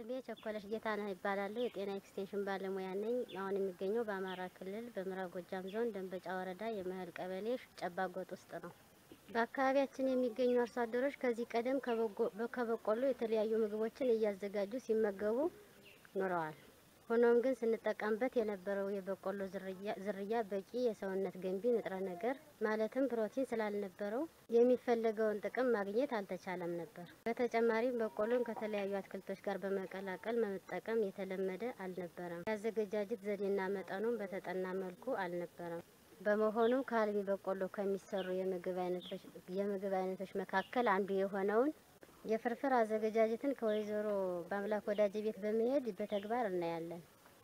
ስሜ ቸኮለሽ ጌታነህ ይባላለሁ። የጤና ኤክስቴንሽን ባለሙያ ነኝ። አሁን የሚገኘው በአማራ ክልል በምዕራብ ጎጃም ዞን ደንበጫ ወረዳ የመህል ቀበሌ ጨባጎጥ ውስጥ ነው። በአካባቢያችን የሚገኙ አርሶ አደሮች ከዚህ ቀደም ከበቆሎ የተለያዩ ምግቦችን እያዘጋጁ ሲመገቡ ኖረዋል። ሆኖም ግን ስንጠቀምበት የነበረው የበቆሎ ዝርያ በቂ የሰውነት ገንቢ ንጥረ ነገር ማለትም ፕሮቲን ስላልነበረው የሚፈለገውን ጥቅም ማግኘት አልተቻለም ነበር። በተጨማሪም በቆሎን ከተለያዩ አትክልቶች ጋር በመቀላቀል መጠቀም የተለመደ አልነበረም። የአዘገጃጀት ዘዴና መጠኑም በተጠና መልኩ አልነበረም። በመሆኑም ከአልሚ በቆሎ ከሚሰሩ የምግብ አይነቶች መካከል አንዱ የሆነውን የፍርፍር አዘገጃጀትን ከወይዘሮ በአምላክ ወዳጅ ቤት በመሄድ በተግባር እናያለን።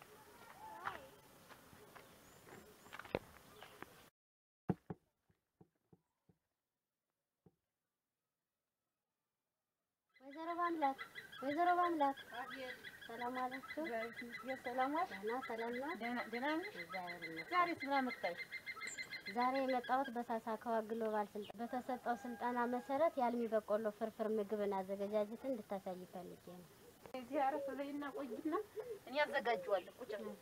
ወይዘሮ በአምላክ ወይዘሮ በአምላክ ሰላም አላችሁ? የሰላም ዋል ደህና ሰላም ነው? ደህና ነሽ? እግዚአብሔር ይመስገን። ዛሬ ስራ መጣሽ? ዛሬ የመጣሁት በሳሳካዋ ግሎባል ስልጠና በተሰጠው ስልጠና መሰረት የአልሚ በቆሎ ፍርፍር ምግብን አዘገጃጀትን እንድታሳይ ፈልጌ ነው። እዚህ አረፍ በይና ቆይና እኔ አዘጋጀዋለሁ። ቁጭ በይ።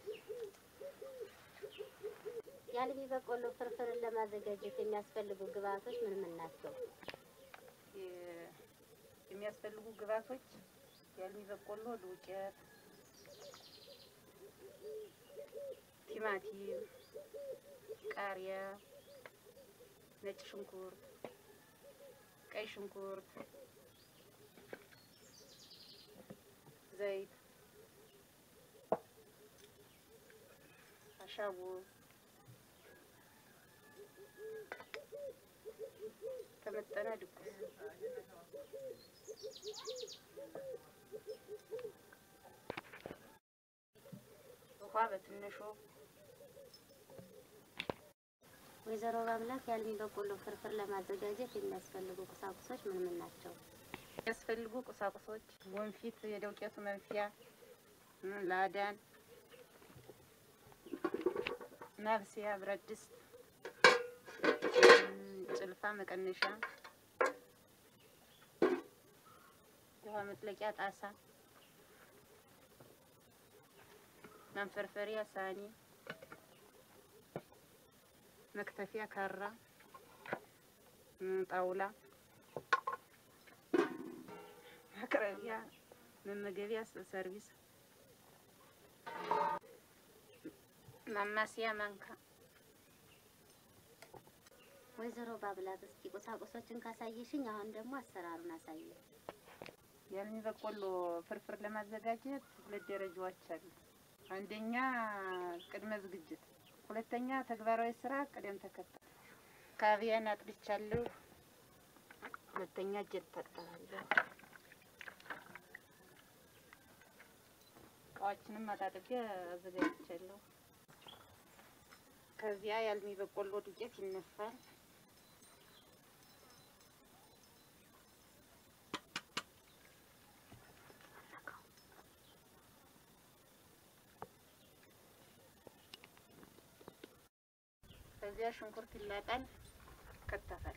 የአልሚ በቆሎ ፍርፍርን ለማዘጋጀት የሚያስፈልጉ ግብአቶች ምን ምን ናቸው? የ- የሚያስፈልጉ ግብአቶች የአልሚ በቆሎ ዱቄት፣ ቲማቲም፣ ቃሪያ፣ ነጭ ሽንኩርት፣ ቀይ ሽንኩርት፣ ዘይት፣ አሻቦ፣ ተመጠነ ድቁስ ውሃ በትንሹ ወይዘሮ በአምላክ የአልሚ በቆሎ ፍርፍር ለማዘጋጀት የሚያስፈልጉ ቁሳቁሶች ምን ምን ናቸው? የሚያስፈልጉ ቁሳቁሶች ወንፊት፣ የደውቄቱ መንፊያ፣ እ ላዳን፣ ማብሰያ ብረት ድስት፣ እ ጭልፋ መቀነሻ፣ የውሃ መጥለቂያ ጣሳ፣ ማንፈርፈሪያ ሳኒ፣ መክተፊያ ካራ፣ እ ጣውላ ማቅረቢያ መመገቢያ ሰርቪስ ማማሲያ ማንካ ወይዘሮ በአምላክ እስኪ ቁሳቁሶችን ካሳየሽኝ አሁን ደግሞ አሰራሩን አሳየ። የአልሚ በቆሎ ፍርፍር ለማዘጋጀት ሁለት ደረጃዎች አሉ። አንደኛ ቅድመ ዝግጅት፣ ሁለተኛ ተግባራዊ ስራ ቅደም ተከተል። ካቪያን አጥልቻለሁ። ሁለተኛ እጄን እታጠባለሁ። እቃዎችንም አጣጥቤ አዘጋጅቻለሁ። ከዚያ የአልሚ በቆሎ ዱቄት ይነፋል። ከዚያ ሽንኩርት ይላጣል፣ ይከተፋል።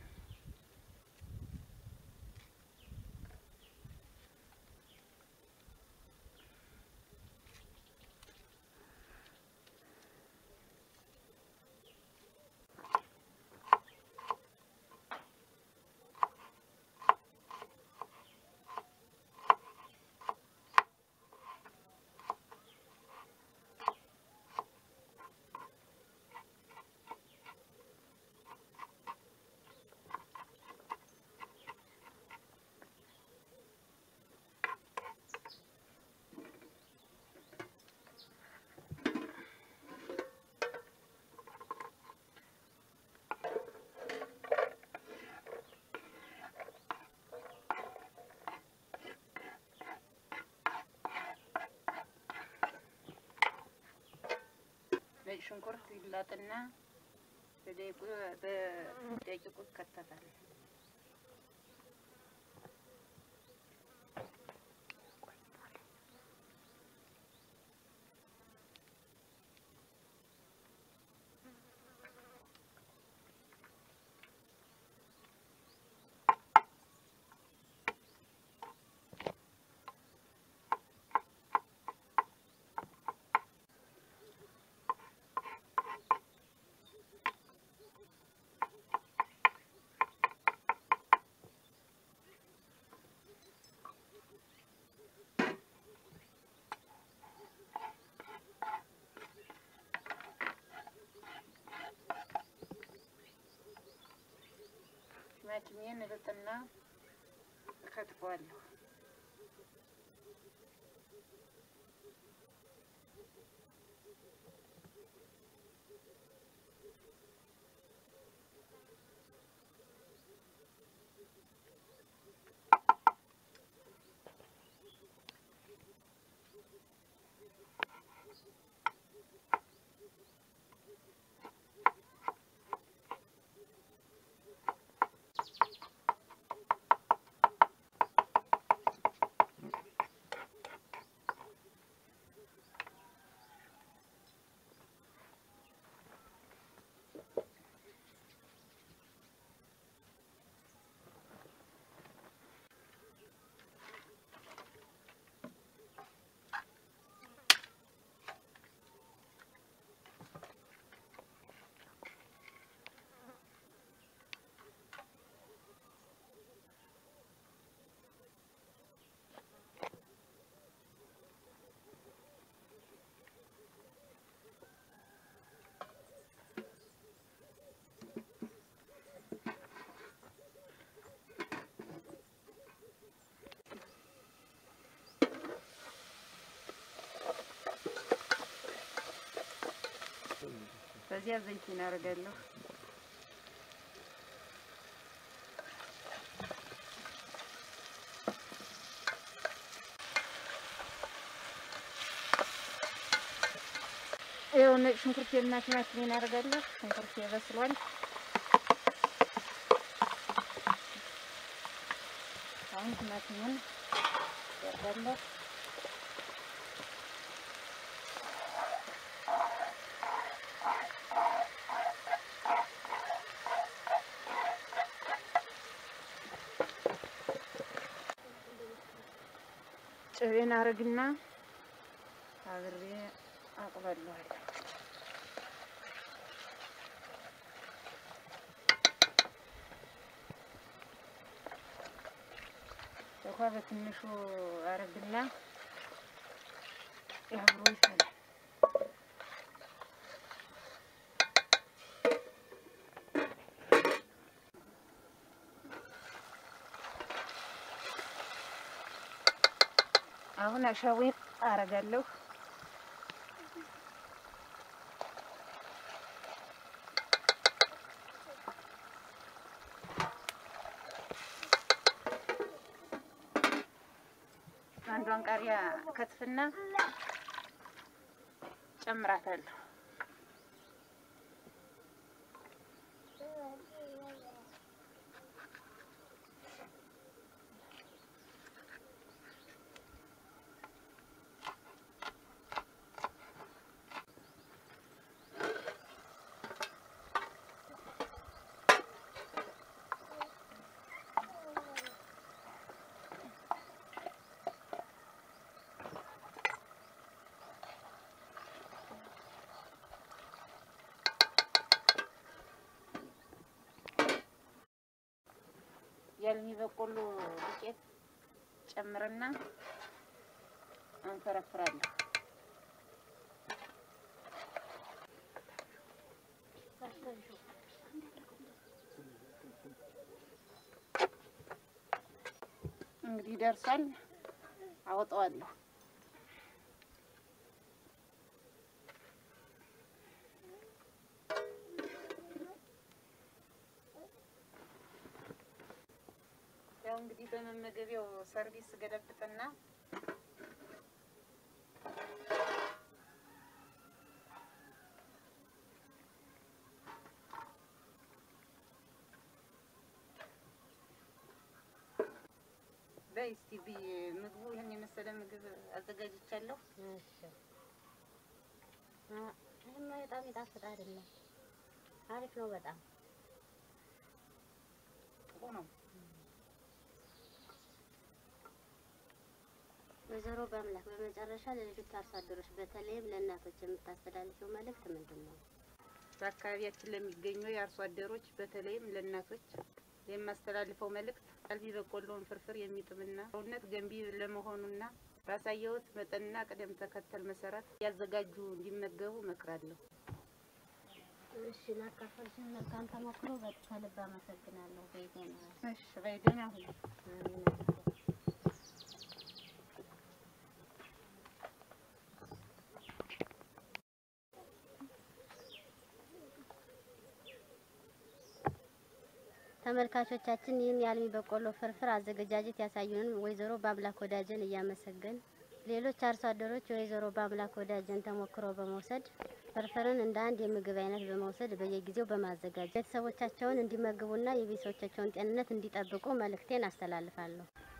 ነጭ ሽንኩርት ይላጥና በደቂቁ በደቂቁ ይከተፋል። ቲማቲሜን እልጥና እከትፈዋለሁ። በዚያ ዘይት እናደርጋለሁ። ይኸው ነጭ ሽንኩርቴና ቲማቲሜን አደርጋለሁ። ሽንኩርቴ በስሏል። አሁን ቲማቲሙን ያደርጋለሁ። ጨቤን አረግና አብሬ አቅላለዋለሁ። ውሃ በትንሹ አረግና አብሮ ይፈላል። አሁን አሻዌን አረጋለሁ። አንዷን ቃሪያ ከትፍና ጨምራታለሁ። የአልሚ በቆሎ ዱቄት ጨምርና አንፈረፍራለሁ። እንግዲህ ደርሷል። አወጣዋለሁ። ያው እንግዲህ በመመገቢያው ሰርቪስ ገለብጥና በይ እስቲ ብይ ምግቡ ይህን የመሰለ ምግብ አዘጋጅቻለሁ። እሺ አ- ይሄማ በጣም ይጣፍጥ አይደለም? አሪፍ ነው በጣም ጥሩ ነው። ወይዘሮ በአምላክ በመጨረሻ ለልጆች አርሶ አደሮች በተለይም ለእናቶች የምታስተላልፈው መልእክት ምንድን ነው? በአካባቢያችን ለሚገኙ የአርሶ አደሮች በተለይም ለእናቶች የማስተላልፈው መልእክት አልሚ በቆሎን ፍርፍር የሚጥምና ሰውነት ገንቢ ለመሆኑና ባሳየሁት መጠንና ቅደም ተከተል መሰረት ያዘጋጁ እንዲመገቡ እመክራለሁ። እሺ ላካፈልሽን መልካም ተሞክሮ ከልብ አመሰግናለሁ። በይደና እሺ በይደና ሁሉ ተመልካቾቻችን ይህን የአልሚ በቆሎ ፍርፍር አዘገጃጀት ያሳዩንን ወይዘሮ በአምላክ ወዳጀን እያመሰገን ሌሎች አርሶ አደሮች የወይዘሮ በአምላክ ወዳጀን ተሞክሮ በመውሰድ ፍርፍርን እንደ አንድ የምግብ አይነት በመውሰድ በየጊዜው በማዘጋጀት ቤተሰቦቻቸውን እንዲመግቡና የቤተሰቦቻቸውን ጤንነት እንዲጠብቁ መልእክቴን አስተላልፋለሁ።